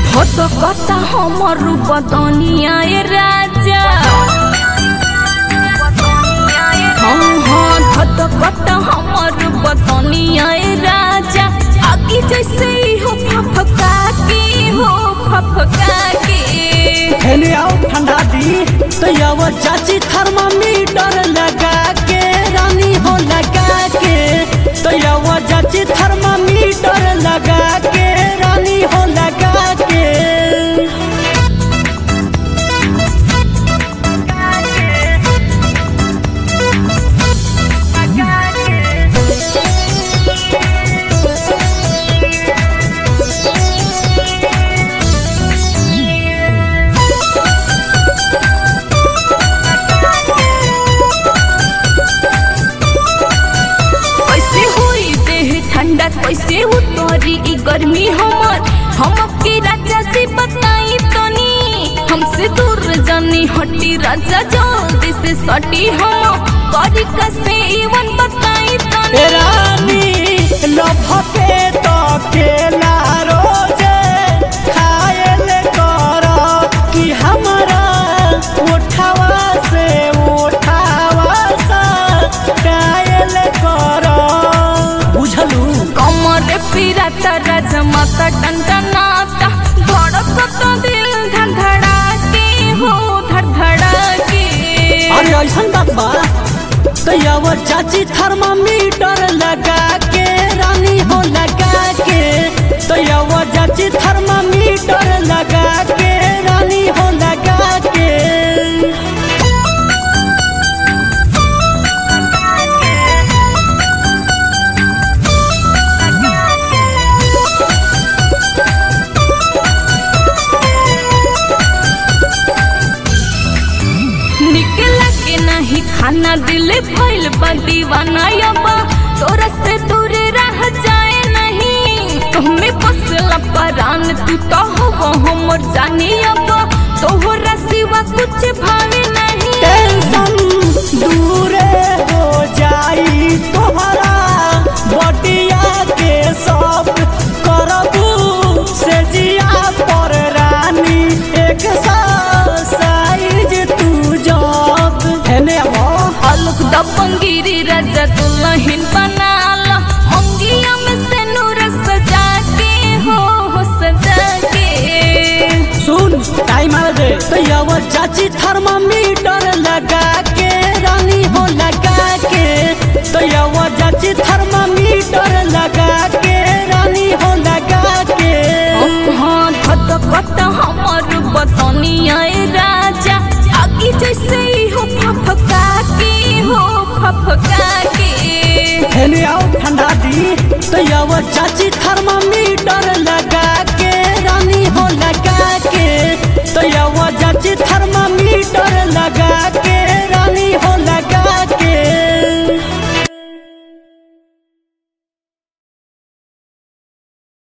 हो तो कता हमर बदनिया ए राजा हाँ हाँ हो तो कता हमर बदनिया ए राजा आगे जैसे ही हो फफका के हो फफका के हेने आओ ठंडा दी तो याव चाची थर्मामीटर लगा के रानी हो लगा के तो याव चाची थर्मामीटर लगा के रानी हो लगा के कैसे हुई देह ठंडा कैसे उतरी ई गर्मी हमर हम के राजा से बताई तनी हमसे दूर जानी हटी राजा जल्दी से सटी हम करी कसे इवन बताई तनी ए रानी लभके तो केला रोजे खायल कर कि हमारा उठावा से उठावा सा कायल कर बुझलू कमर पिराता राजा माता टंटनाता धड़कत दिल धड़धड़ा के हो धड़धड़ा के अरे ऐसन बात बा तो याव चाची थर्मामीटर लगा के रानी हो लगा के तो याव चाची थर्मामीटर लगा के रानी हो लगा के निकला के नहीं खाना दिल भइल बा दीवाना यबा तोरा से दूर रह जाए नहीं हमें बसला परान तू तो हो हमर जानी यबा तोहरा सिवा कुछ भावे नहीं टेंशन दूरे हो जाई तोहरा बटिया के सब करबू से जिया पर रानी एक साइज तू जब हेने अब अलग दबंगिरी राजा दुल्हन बनाला अंगिया में से नूर सजा के हो हो सजा के सुन टाइम आ दे तो यव चाची थर्मामीटर लगा के रानी हो लगा के तो यव चाची थर्मामीटर लगा के रानी हो लगा के हाँ धधकत हमर बतनिया ए राजा आगे जैसे ही हो फफका के हो फफका के हेने आओ ठंडा दी तो यव चाची थर्मामीटर